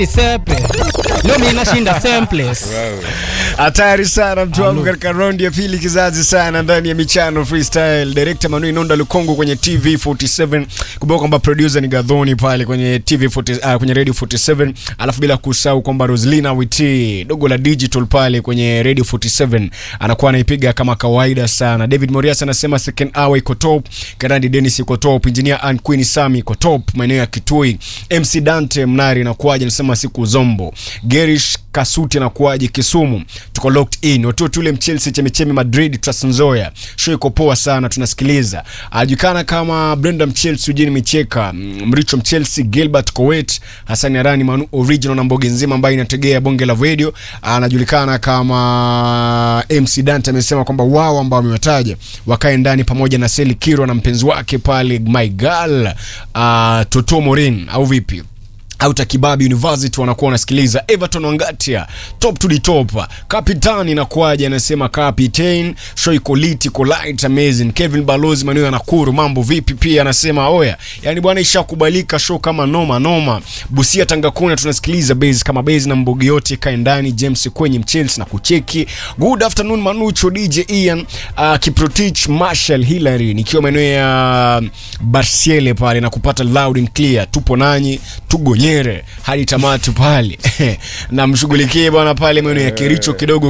Sepe. Leo mimi nashinda same place. Hatari sana mtu wangu katika raundi ya pili, kizazi sana ndani ya michano freestyle. Director Manu Inonda Lukongo kwenye TV 47. Kumbuka kwamba producer ni Gadhoni pale kwenye TV 40, uh, kwenye Radio 47. Alafu bila kusahau kwamba Roslina Witi dogo la digital pale kwenye Radio 47 anakuwa anaipiga kama kawaida sana. David Morias anasema second hour iko top. Karandi Dennis iko top. Engineer Ann Queen Sami iko top maeneo ya Kitui. MC Dante Mnari anakuaje anasema siku zombo. Gerish Kasuti anakuaje Kisumu. Tuko locked in. Watu tule Chelsea chemichemi Madrid Trans Nzoia. Show iko poa sana tunasikiliza. Ajulikana kama Brenda Mchelsea Eugene Micheka, Mricho Mchelsea Gilbert Kowet, Hassan Arani Manu original na mboge nzima ambayo inategea bonge la radio. Anajulikana kama MC Dante amesema kwamba wao ambao wamewataja wakae ndani pamoja na Seli Kiro na mpenzi wake pale my girl uh, Toto Morin au vipi? Auta Kibabi University wanakuwa wanasikiliza. Everton Wangatia top to the top. Captain inakuaje? Anasema captain show iko lit iko light amazing. Kevin Balozi maneno ya Nakuru mambo vipi? Pia anasema oya, yani bwana ishakubalika show kama noma noma. Busia Tanga Kuna tunasikiliza base kama base na mbogi yote kae ndani. James kwenye Mchelsea na kucheki. Good afternoon Manucho DJ Ian uh, Kiprotich Marshall Hillary nikiwa maeneo ya Barsiele pale na kupata loud and clear. Tupo nanyi tugonye hadi tamati pale na mshughulikie bwana pale maeneo ya Kericho kidogo